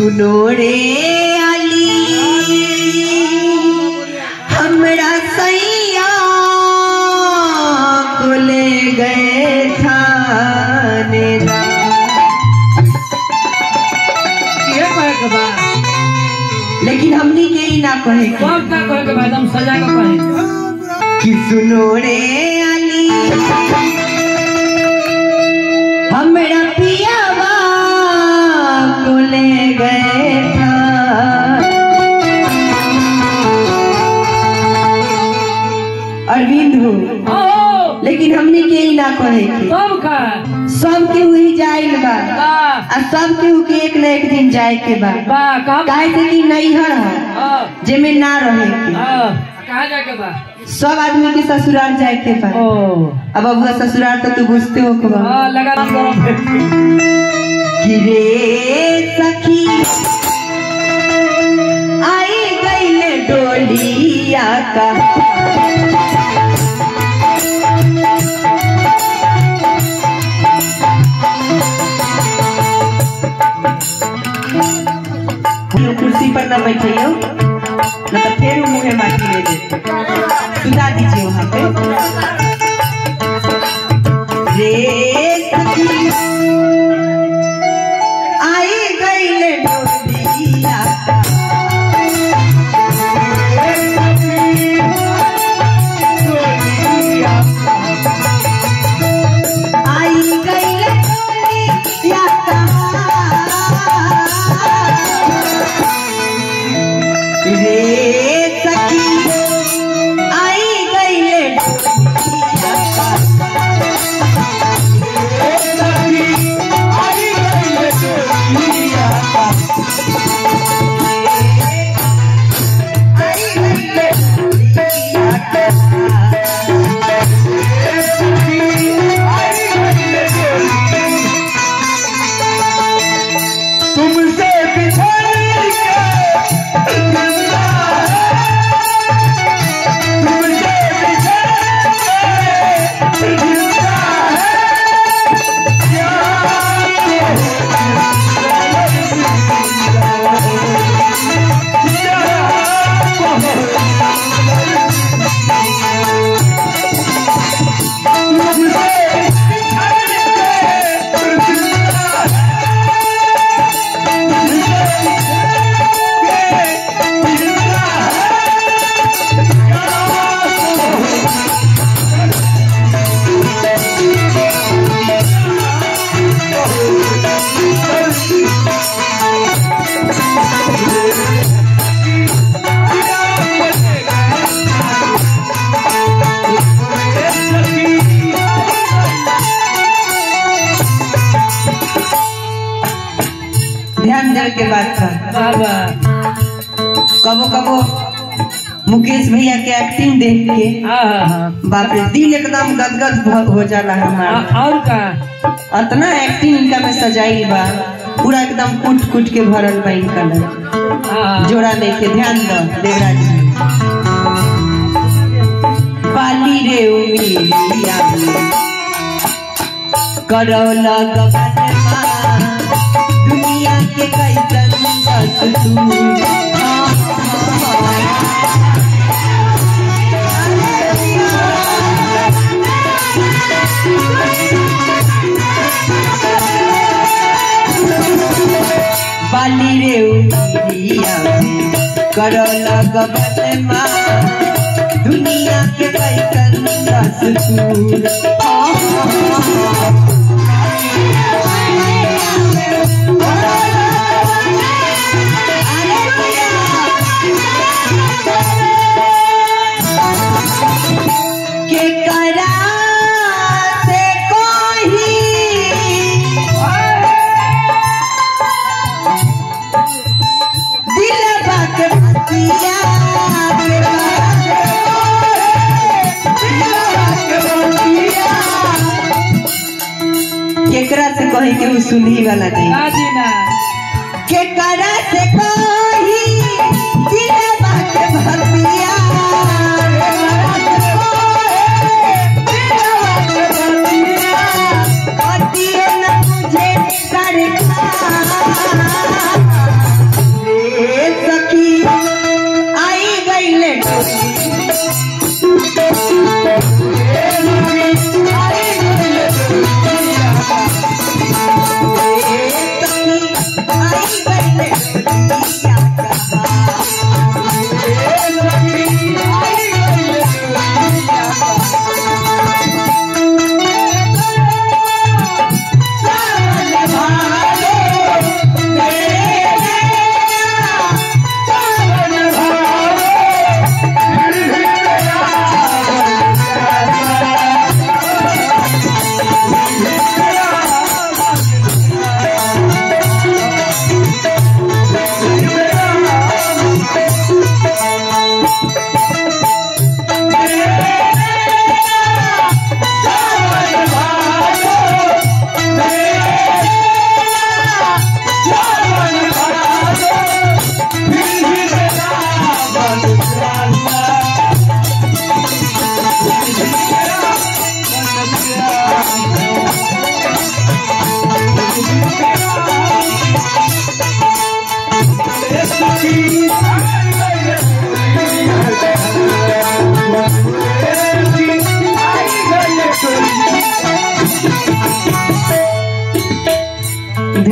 सुनो रे अली हमरा सैया को ले गए थानेदार ये कहे के बा लेकिन हमनी के ही ना कहे के सब का कहे के बा एकदम सजा के कहे कि सुनो रे अली हमरा पियावा को ले गए था अरविंद हो ओ लेकिन हमनी के ही ना कहे के सब का सब के हुई जाइल बा बा आ सब केहू के एक न एक दिन जाए के बा बा का काहे से कि नैहर है हां जेमे ना रहे के हां कहां जाए के बा सब आदमी के ससुराल जाए के बा ओ अब अबुआ ससुराल तो तू बुझते हो के बा हां लगा नाम करो गिरे सखी आई गईले डोलिया का यो कुर्सी पर न बैठियो न तो फिर वो मुँहे माटी ले दे सुधा दीजिए वहाँ पे रे सखी आई गईले डोलिया आई गईले डोलिया रे सखी आई गईले डोलिया तुमसे बिछड़ के जिंदा है तुमसे बिछड़ के जिंदा है क्या तुमसे बिछड़ के जिंदा ध्यान देवे के बात था बाबा कबो कबो मुकेश भैया के एक्टिंग देख के हां हां बाप रे दिल एकदम गदगद भ- हो जाला हमारा और का अतना एक्टिंग इनका में सजाई बा पूरा एकदम कुट कुट के भरल बा इनका लग हां जोड़ा देखे ध्यान दो देवराज जी बाली रे उमिरिया करौला गगन माँ दुनिया के कैसन बस तू बाली रे उमिरिया करौला गगन माँ दुनिया के कैसन बस तू के करा से कोही दिल बाक बतिया के केकरा से कही के उ सुनही वाला नहीं ना जी ना केकरा से कही दिल बाक बतिया बतिया न मुझे सरकार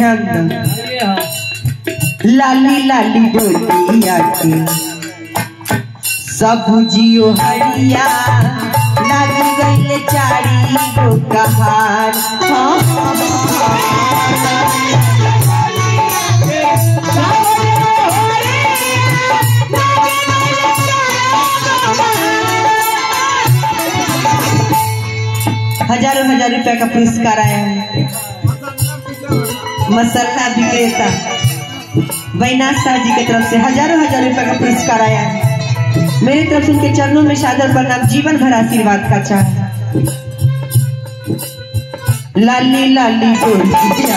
ध्यान दो अरे हाँ लाली लाली डोलिया के सब जियो हरिया लागी गईले चारी गो कहार हाँ, हजारों हजार रुपया का पुरस्कार आया है मसाला विक्रेता वैनाथ शाह जी की तरफ से हजारों हजार रुपए का पुरस्कार आया है मेरी तरफ से उनके चरणों में सादर प्रणाम जीवन भर आशीर्वाद का चाह लाली लाली डोली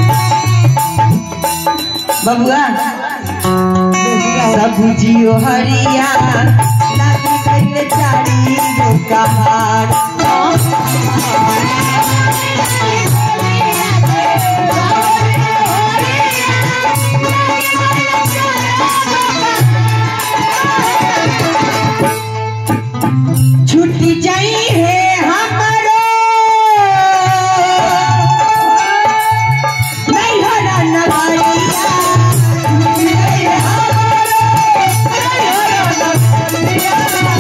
बबुआ सब जियो हरिया लागी गईले चारी गो कहार छुट्टी जाई है हमरो नहीं हरा नवारिया छुट्टी जाई है हमरो नहीं हरा नवारिया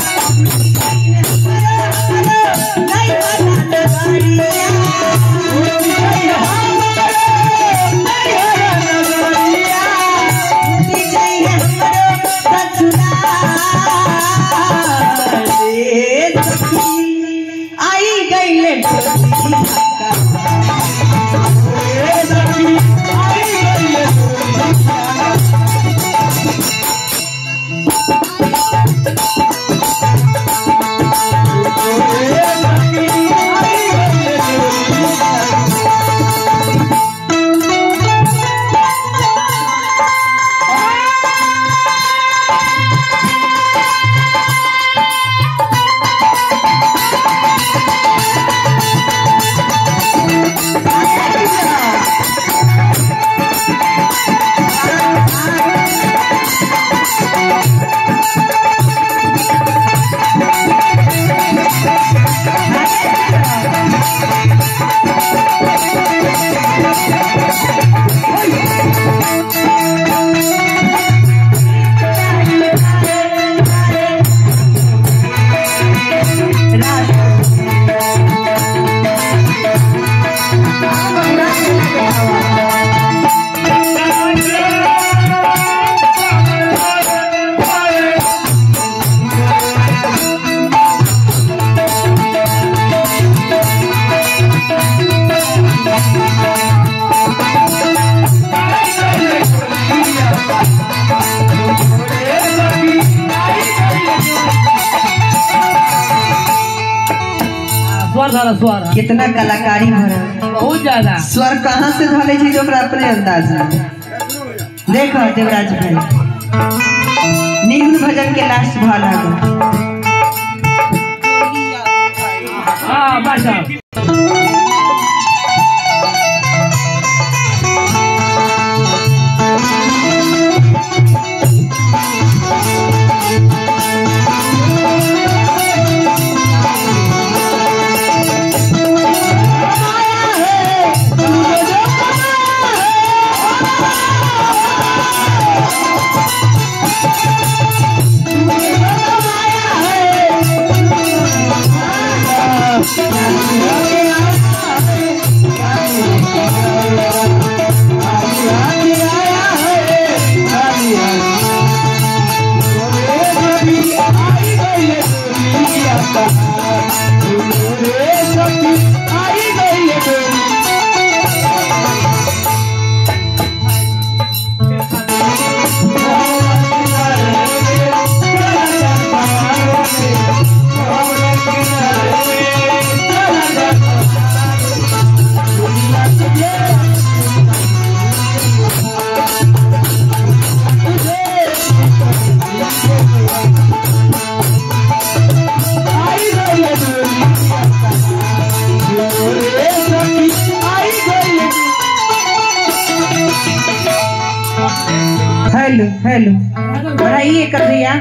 नहीं हरा नवारिया छुट्टी जाई है हमरो नहीं हरा नवारिया छुट्टी जाई है हमरो ससुराल रे सखी आई गईले डोली का रे सखी आई गईले डोली का रे सखी आई गईले डोली का स्वर धारा स्वर हाँ। कितना कलाकारी भरा बहुत ज्यादा स्वर कहाँ से धले छी जो ओकरा अपने अंदाज में देखो देवराज भाई निम्न भजन के लास्ट भाग आ हाँ बादशाह हेलो हेलो बढ़ाइए कर भैया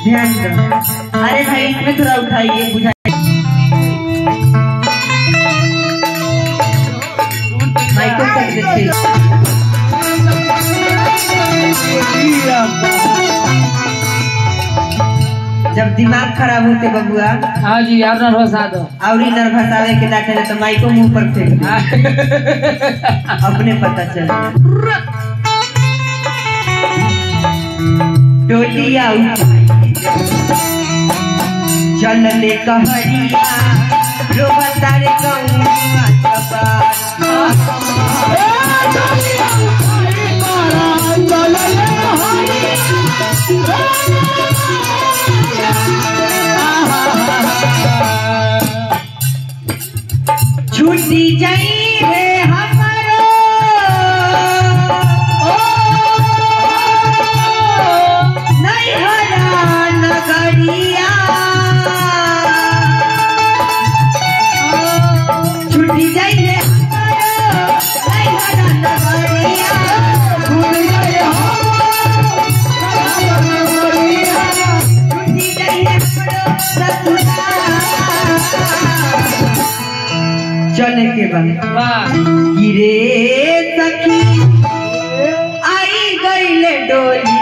ध्यान दो अरे भाई इसमें थोड़ा उठाइए बुझाइए माइको कर देते जब दिमाग खराब होते बबुआ हाँ जी यार नर्वस आ दो और नर्वस आवे के ना चले तो माइको मुंह पर फेंक दे। अपने पता चल टोलिया चल ले कहरिया रोबा तारे गौआ चबार छूटी जाई रे हमारो नहीं हरा नगरिया छूटी जाई रे हमारो नहीं हरा नगरिया छूटी जाई रे छूटी जाई रे हमारो ससुरा चले के बाद वाह गिरे सखी आई गईले डोली